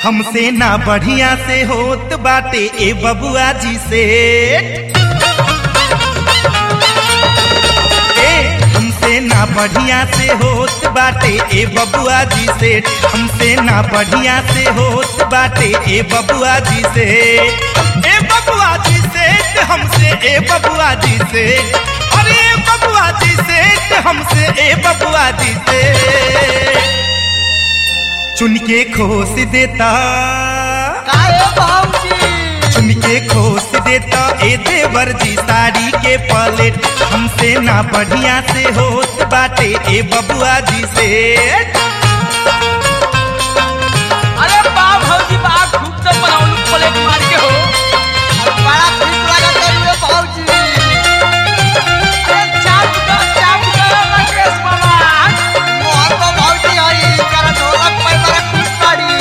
हमसे ना बढ़िया से होत बाटे ए बबुआ जी से ए हमसे ना बढ़िया से होत बाटे ए बबुआ जी से हमसे ना बढ़िया से होत बाटे ए बबुआ जी से ए बबुआ जी से ते हमसे ए बबुआ जी से अरे ए बबुआ जी से ते हमसे ए बबुआ जी से चुन के खोस देता काहे भाऊजी चुन के खोस देता ए देवर जी साड़ी के पलेट हमसे ना बढ़िया से होत बाटे ए बबुआ जी से अरे बा भौजी बा खूब तो बनाउल प्लेट मार के हो बड़ा ठीक लागत है रे भाऊजी अरे चाप दो चाप दो राकेश बाबा मोहन को भाऊजी हई कर ढोलक पे बड़ा खुश पड़ी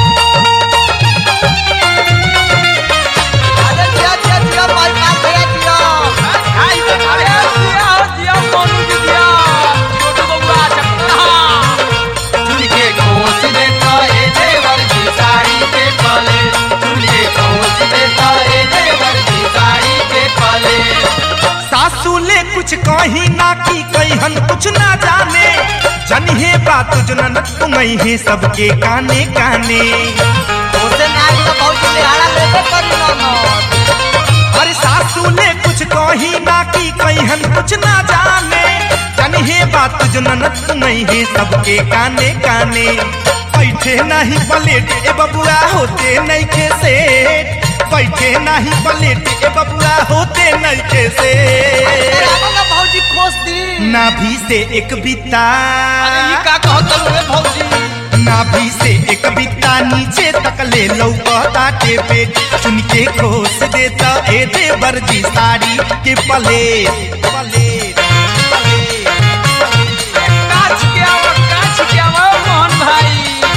अरे दिया दिया दिया भाई मार दिया दिया हाय अरे दिया हो दिया मोनू जी दिया छोटू बबुआ चपड़ा चुनके खोस देता ए देवर की साड़ी के पले चुनके खोस देता ए देवर की साड़ी के पले सासू ले कुछ कही ना की कहन कुछ ना जाने जनिहे बात जनन तुम्हें है सबके काने काने ओसे नाच तो भाऊजी लिहाड़ा लेबे करी ना अरे सासू ले कुछ कही ना की कहन कुछ ना जाने जनिहे बात जनन तुम्हें है सबके काने काने बैठे नहीं पलेट ए बबुआ होते नहीं खे से बैठे नहीं पलेट ए बबुआ होते नहीं खे से रामला भाऊजी खोस दी नाभि से एक बिता अरे ये का कहत रे भौजी नाभि से एक बिता नीचे तक ले लौकता के पेट चुन के खोस देता ए देवर जी साड़ी के पले पले काच के आओ काच के आओ मोहन भाई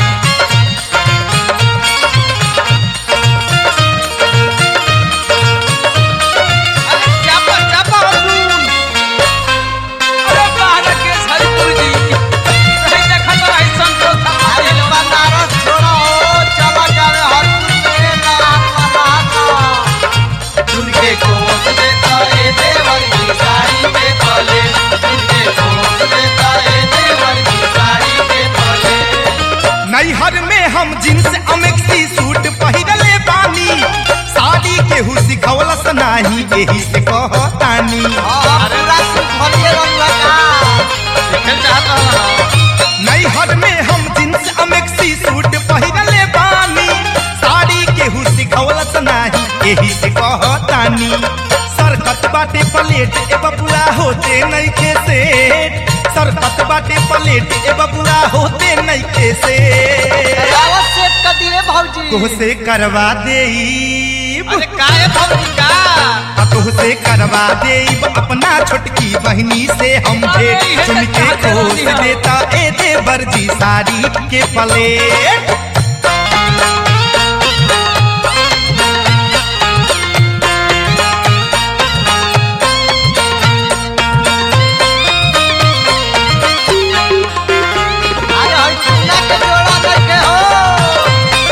अरे चापा चापा अर्जुन अरे बाहर के हरिपुर जी नहीं देखा तो ऐसा तो था अरे बनारस छोड़ो चला कर हरपुर में नाम बना चुनके खोस देता ए देवर की साड़ी के पले चुनके खोस देता ए देवर की साड़ी के पले नैहर में हम जींस अमेक्सी सूट पहिरले बानी साड़ी केहू सिखवलस नाही एही से कहतानी अरे रात भरिए रंग लगा देखल चाहता हूं नैहर में हम जींस अमेक्सी सूट पहिरले बानी साड़ी केहू सिखवलस नाही एही से कहतानी सरकत बाटे प्लेट ए बबुआ होते नहीं खे से सरकत बाटे प्लेट ए बबुआ होते नहीं खे से रावत सेट कर दिए भाऊजी तोहसे करवा देईब अरे काहे भौजी का आ तोहसे करवा देईब अपना छोटकी बहनी से हम अरे भेंट इहे चुन त के चाहते खोस रहनी हम। देता ए देवर जी साड़ी के प्लेट अरे हई चूना के जोड़ा नहीं के हो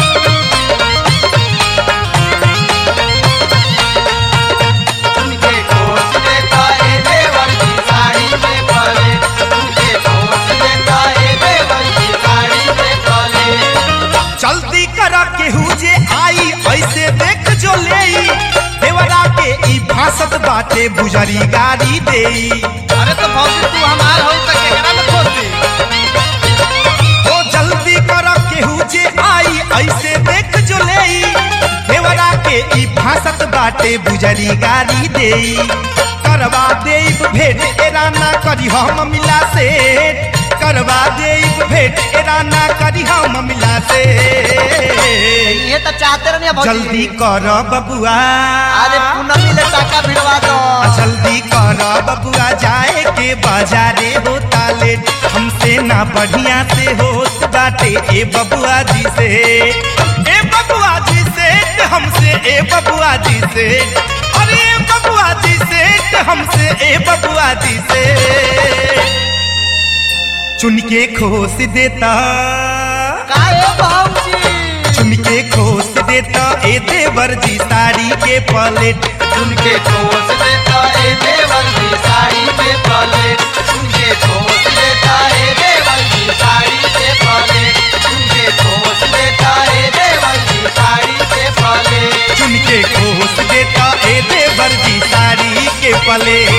चुनके खोस देता ए देवर की साड़ी के पले चुनके खोस देता ए देवर की साड़ी के पले जल्दी करा केहू जे आई ऐसे देख जो लेई देवरा के ई भासत बाटे बुजरी गाड़ी देई अरे तो भौजी तू हमार हो त केकरा में खोस दे ओ जल्दी कर केहू जे आई ऐसे देख जो लेई देवरा के ई भासत बाटे बुजरी गाड़ी देई करवा देब भेंट एरा ना करी हम मिला से करवा देब भेंट एरा ना करी हम मिला से ये तो चाहते रहनी भौजी जल्दी कर बबुआ अरे पूनमी ले टाका भिड़वा दो जल्दी कर बबुआ जाए के बाजारे होता लेट हमसे ना बढ़िया से होत बाटे ए बबुआ जी से ए बबुआ जी से ते हमसे ए बबुआ जी से अरे ए बबुआ जी से ते हमसे ए बबुआ जी से चुन के खोस देता काहे भाऊजी ए देवर जी साड़ी के पलेट उनके ठोस देता ए देवर की साड़ी पे पले उनके ठोस देता ए देवर की साड़ी पे पले उनके ठोस देता ए देवर की साड़ी पे पले चुन के खोस देता ए देवर जी साड़ी के पलेट